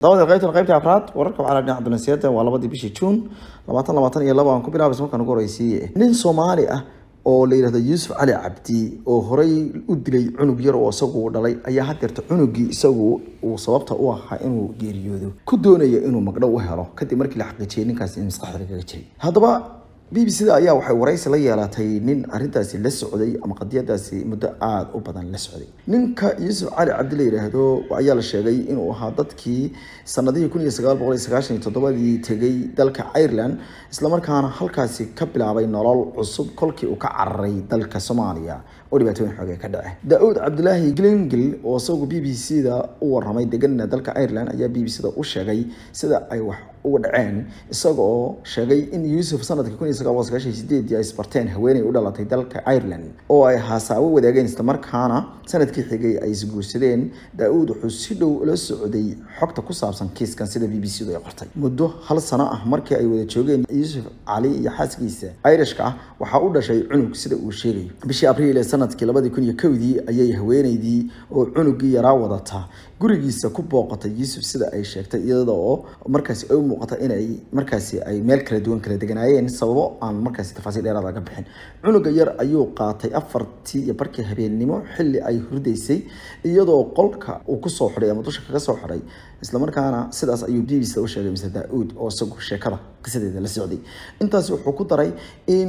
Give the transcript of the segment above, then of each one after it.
dabada qaybtan qaybta afraad wararka waxaa la dhinaca dunansiyada waa labadii bishii juun labaatan labaatan iyo laba aan ku bilaabaysa markaan ugu horeysiiye nin soomaali ah oo la yidhahdo yuusuf cali cabdi oo horey u dilay cunug yar oo isagu dhalay ayaa hadeerta cunugii isagu uu sababta u ahaa inuu geeriyoodo ku doonaya inuu magdhow u helo kadib markii la xaqiijiyay ninkaasi in maskaxda lagaga jiray haddaba b b c da ayaa waxay waraysi la yeelatay nin arintaasi la socday ama qadiyadaasi muddo aada u badan la socday ninka yuusuf cali cabdi la yidhaahdo ayaa la sheegay inuu ahaa dadkii sanadihii kun iyo sagaal boqol iyo sagaashan iyo toddobadii tegay dalka ireland islamarkaana halkaasi ka bilaabay nolol cusub kolkii uu ka cararay dalka soomaaliya oo dhibaatooyin xoogee ka dhace da-uud cabdulaahi glingil oo isagu b b c da u waramay deganna dalka ireland ayaa b b c da u sheegay sida ay wax uga dhaceen isaga oo sheegay in yuusuf sanadkii kun iyo sagaal boqol sagaashan iyo sideedii ay isbarteen haweeney u dhalatay dalka ireland oo ay haasaawo wadaageen islamarkaana sanadkii xigay ay isguursadeen da-uud wuxuu si dhow la socday xogta ku saabsan kiiskan sida b b c du ay qortay muddo hal sano ah markii ay wada joogeen yuusuf cali iyo xaaskiisa irishka ah waxaa u dhashay cunug sida uu sheegayo bishii abriil ee sanadkii labadii kun iyo kowdii ayay haweeneydii oo cunugii yaraa wadata gurigiisa ku booqatay yuusuf sida ay sheegtay iyada oo markaasi ay u muuqata inay markaasi ay meel kala duwan kala deganaayeen sababo aan markaasi tafaasiil dheeraad laga bixin cunuga yar ayuu qaatay afartii iyo barkii habeennimo xilli ay hurdaysay iyadoo qolka uu kusoo xidhay ama dusha kaga soo xidhay islamarkaana sidaas ayuu b b c u sheegay mr da-uud oo isagu sheekada qisadeeda la socday intaasi wuxuu ku daray in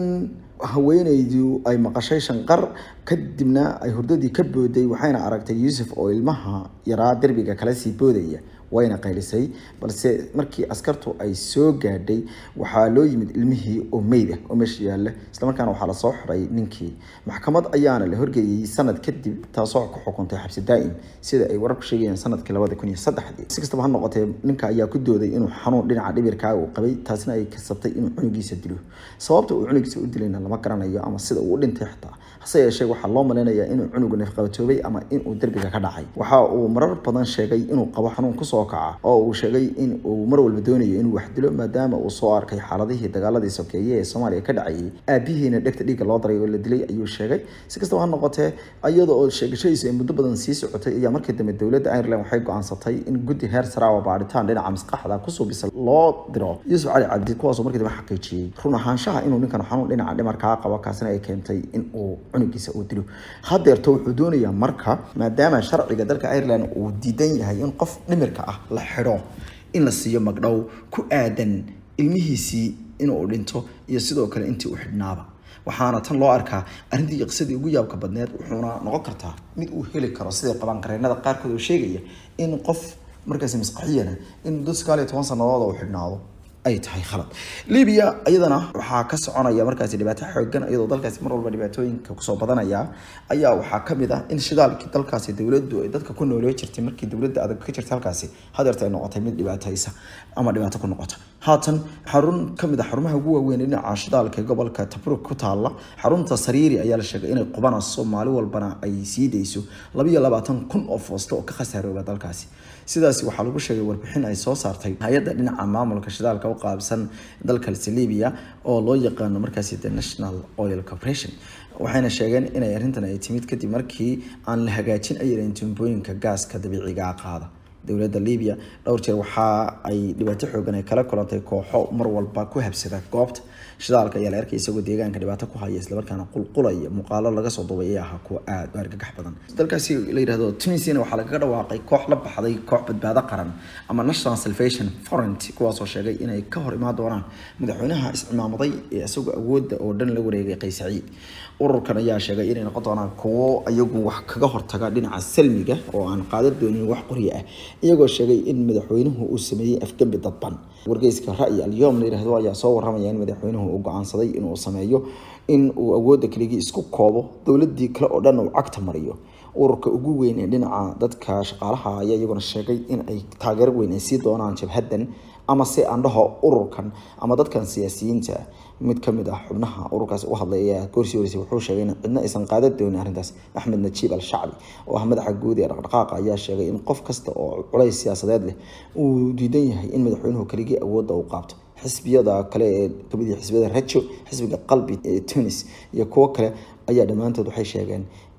haweeneydu ay maqashay shanqar kadibna ay hurdadii ka booday waxayna aragtay yuusuf oo ilmaha yaraa derbiga kala sii boodaya wayna qaylisay balse markii askartu ay soo gaadhay waxaa loo yimid ilmihii oo meyd ah oo meesha yaalla islamarkaana waxaa lasoo xiray ninkii maxkamad ayaana la horgeeyey sanad kadib taasoo ku xukuntay xabsi daa'im sida ay wararku sheegayeen sanadkii labada kun iyo saddexdii si kastaba ha noqotee ninka ayaa ku dooday inuu xanuun dhinaca dhibirkaa uu qabay taasina ay kasabtay inuu cunugiisa dilo sababta uu cunugiisa u dilayna lama garanayo ama sida uu u dhintay xitaa hase yeeshee waxaa loo malaynayaa inuu cunugu neefqabatoobay ama inuu derbiga ka dhacay waxa uu marar badan sheegay inuu qabo xanuun kusoo kaca oo uu sheegay in uu mar walba doonayo inuu wax dilo maadaama uu soo arkay xaaladihii dagaaladii sokeeye ee soomaaliya ka dhacayay aabihiina dhegta dhiigga loo daray oo la dilay ayuu sheegay si kastaba ha noqotee iyada oo sheegashadiisu ay muddo badan sii socotay ayaa markii dambe dowladda ireland waxay go-aansatay in guddi heer saraawa baaritaan dhinaca maskaxda kusoo bisa loo diro yuusuf cali cabdi kuwaasoo markii dambe xaqiijiyey run ahaanshaha inuu ninkan xanuun dhinaca dhimarkaa qabo kaasina ay keentay in uu cunugiisa uu dilo hadeerto wuxuu doonayaa marka maadaama sharciga dalka ireland uu diidan yahay in qof dhimirka ah la xidho in la siiyo magdhow ku aadan ilmihiisii inuu dhinto iyo sidoo kale intii u xidhnaaba waxaana tan loo arkaa arrintii qisadii ugu yaabka badneed wuxuuna noqon kartaa mid uu heli karo siday qabaan qareenada qaarkood oo sheegaya in qof markaasi masqaxiyana in muddo sagaal iyo toban sannadood uu xidhnaado ay tahay khalad libiya iyadana waxaa ka soconaya markaasi dhibaato xoogan iyadoo dalkaasi mar walba dhibaatooyinka kusoo badanaya ayaa waxaa kamid ah in shidaalkii dalkaasi dowladdu ay dadka ku nooloo jirtay markii dowladda adag ka jirta halkaasi hadeerta ay noqotay mid dhibaataysa ama dhibaato ku noqota haatan xarun kamid ah xarumaha ugu waaweyn dhinaca shidaalka ee gobolka tabruk ku taala xarunta sariiri ayaa la sheegay inay qubanayso maalin walbana ay sii dayso labayo labaatan kun oo foosto oo ka khasaarooba dalkaasi sidaasi waxaa lagu sheegay warbixin ay soo saartay hay-adda dhinaca maamulka shidaalka u qaabsan dalkaasi libya oo loo yaqaano markaasi the national oil corporation waxayna sheegeen inay arrintan ay timid kadib markii aan la hagaajin ayran tuumbooyinka gaaska dabiiciga qaada dowladda libiya dhowr jeer waxa ay dhibaato xoogan ay kala kulantay kooxo mar walba ku habsada goobta shidaalka ayaa la arkay isagoo deegaanka dhibaato ku haya islamarkaana qulqulaya muuqaalo laga soo duubay ee ahaa kuwa aada u argagax badan dalkaasi la yidhahdo tunisiana waxaa lagaga dhawaaqay koox la baxday koox badbaado qaran ama national salvation front kuwaasoo sheegay inay ka hor imaan doonaan madaxweynaha iscimaamaday ee isagoo awoodda oo dhan la wareegay qays saciid ururkan ayaa sheegay inay noqon doonaan kuwo iyagu wax kaga hortaga dhinaca salmiga oo aan qaadan doonin wax qoryo ah iyagoo sheegay in madaxweynuhu uu sameeyey afgembi dadban wargeyska ra'yi alyom la yidhahdo ayaa soo waramaya in madaxweynuhu uu go-aansaday inuu sameeyo in uu awoodda keligii isku koobo dowladii kale oo dhan uu cagta mariyo ururka ugu weyn ee dhinaca dadka shaqaalaha ayaa iyaguna sheegay in ay taageero weyn ay sii doonaan jabhaddan ama se andhaho ururkan ama dadkan siyaasiyiinta mid kamid ah xubnaha ururkaas u hadlay ayaa goorsii horeysay wuxuu sheegay in cidna aysan qaadan doonin arrintaas axmed najiib al shacbi oo ah madaxa guud ee dhaqdhaqaaqa ayaa sheegay in qof kasta oo culays siyaasadeed leh uu diidan yahay in madaxweynuhu keligii awoodda uu qaabto xisbiyada kale ee kamid yahay xisbiyada rajo xisbiga qalbi ee tunis iyo kuwo kale ayaa dhammaantood waxay sheegeen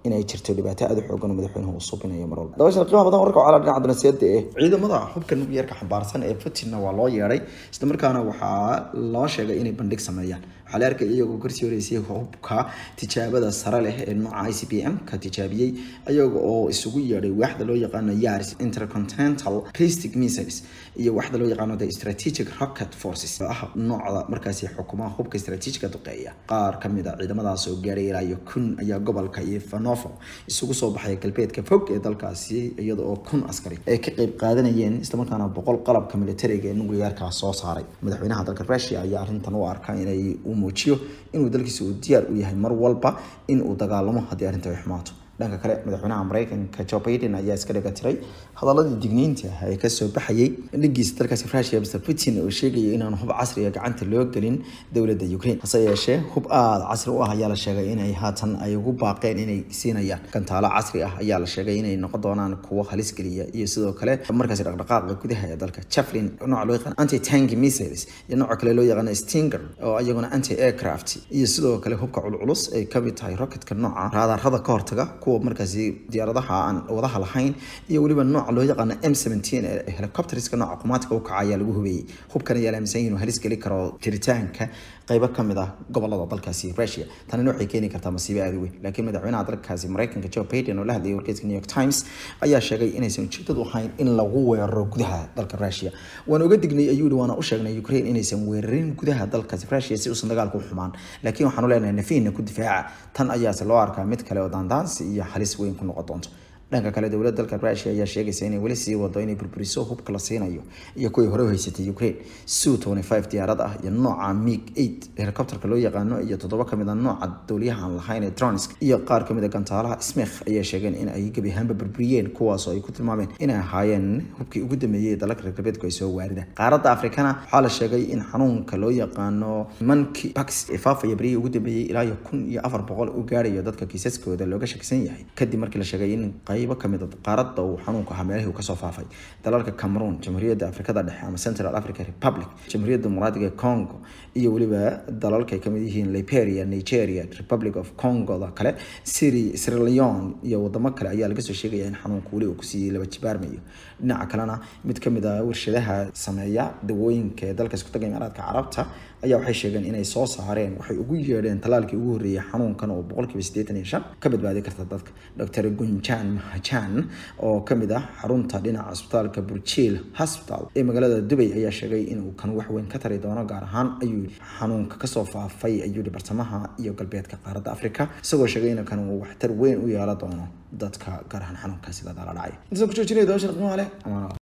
inay jirto dhibaato aada u xoogan oo madaxweynuhu uu subinayo mar walba dabashan qiimaha badan wararka waxaa la dhinaca dunaasiyada ee ciidamada hubka nukliyeerka xambaarsan ee putinna waa loo yeedhay isla markaana waxaa loo sheegay inay bandhig sameeyaan waxaa la arkay iyagoo karsii horeysay hubka tijaabada sare leh ee nooca i c b m ka tijaabiyey iyaga oo isugu yeedhay waaxda loo yaqaano yaris intercontinental ballistic missiles iyo waaxda loo yaqaano the strategic rocket forces oo ah noocda markaasi xukumaha hubka strategiga duqeeya qaar kamid a ciidamadaas oo gaaray ilaa iyo kun ayaa gobolka iyo fanovo isugu soo baxay galbeedka fog ee dalkaasi iyada oo kun askari ay ka qeyb qaadanayeen islamarkaana boqol qalabka militariga ee nukliyeerka soo saaray madaxweynaha dalka russia ayaa arrintan u arkaa inay uu muujiyo inuu dalkiisa uu diyaar u yahay mar walba in uu dagaalamo haddii arrinta ay xumaato dhanka kale madaxweynaha mareykanka joe biden ayaa iska dhiga tiray hadaladii digniinta ah ee kasoo baxayay dhigiisa dalkaasi russia mr putin oo sheegaya inaan hub casriga gacanta loo gelin dowladda ukraine hase yeeshee hub aada casri u ah ayaa la sheegay inay haatan ay ugu baaqeen inay siinayaan gantaalo casri ah ayaa la sheegay inay noqon doonaan kuwo halis geliya iyo sidoo kale markaasi dhaqdhaqaaqa gudaha ee dalka javelin nooca loo yaqaan anti tank missiles iyo nooca kale loo yaqaan stinger oo iyaguna anti aircraft iyo sidoo kale hubka culculus ay kamid tahay rocketka nooca raadarada ka hortaga kuwa markaasi diyaaradaha aan wadaha lahayn iyo weliba nooca loo yaqaano m seventeen ee helicopterska nooca qumaatika u kaca ayaa lagu hubeeyey hubkan ayaa la aaminsan yahay inuu halis geli karo jiritaanka qaybo kamid ah gobolada dalkaasi russia tanina waxay keeni kartaa masiibo aada u weyn laakiin madaxweynaha dalkaasi mareykanka joe biden oo la hadlayay wargeyska new york times ayaa sheegay inaysan ujeedadu ahayn in lagu weeraro gudaha dalka russia waan oga dignay ayuu yihi waana u sheegnay ukraine inaysan weerarin gudaha dalkaasi russia si uusan dagaalku u xumaan laakiin waxaanu leenahay nafiina ku difaaca tan ayaase loo arkaa mid kale oo daandaansi iyo halis weyn ku noqon doonto dhanka kale dowladda dalka russia ayaa sheegaysa inay weli sii wado inay burburiso hubka la siinayo iyo kuwii hore u haysatay ukraine su twenty five diyaarad ah iyo nooca mig eight helicopterka loo yaqaano iyo toddoba kamid a nooca dowliyaha aan lahayn ee dronsk iyo qaar kamid a gantaalaha smith ayaa sheegeen in ay gebi ahaanba burburiyeen kuwaasoo ay ku tilmaameen inay ahaayeen hubkii ugu dambeeyey ee dalalka reer galbeedku ay soo waaridaan qaaradda afrikana waxaa la sheegay in xanuunka loo yaqaano monkey pax ee faafaya berihii ugu dambeeyey ilaa iyo kun iyo afar boqol u gaarayo dadka kiisaskooda looga shakisan yahay kadib markii la sheegay in qaybo kamid a qaaradda uu xanuunku ahaa meelihii uu kasoo faafay dalalka cameroon jamhuuriyadda afrikada dhexe ama central africa republic jamhuuriyadda dimuqraadiga congo iyo weliba dalalka ay kamid yihiin liberia nigeria republic of congoda kale siri sierra leone iyo wadamo kale ayaa laga soo sheegaya in xanuunku weli uu kusii laba jibaarmayo dhinaca kalena mid kamid a warshadaha sameeya dawooyinka ee dalka isku taga imaaraadka carabta ayaa waxay sheegeen inay soo saareen waxay ugu yeedheen talaalkii ugu horreeyay xanuunkan oo boqolkiiba siddeetan iyo shan ka badbaadi karta dadka dr gunjan mahajan oo kamid ah xarunta dhinaca isbitaalka burjil hospital ee magaalada dubay ayaa sheegay inuu kan wax weyn ka tari doono gaar ahaan ayuu xanuunka kasoo faafay ayuu yihi bartamaha iyo galbeedka qaaradda africa isagoo sheegay in kan uu waxtar weyn u yeela doono dadka gaar ahaan xanuunkaasi la dala dhacay intaasaan ku joojinaya dabashan qiimaha leh amaana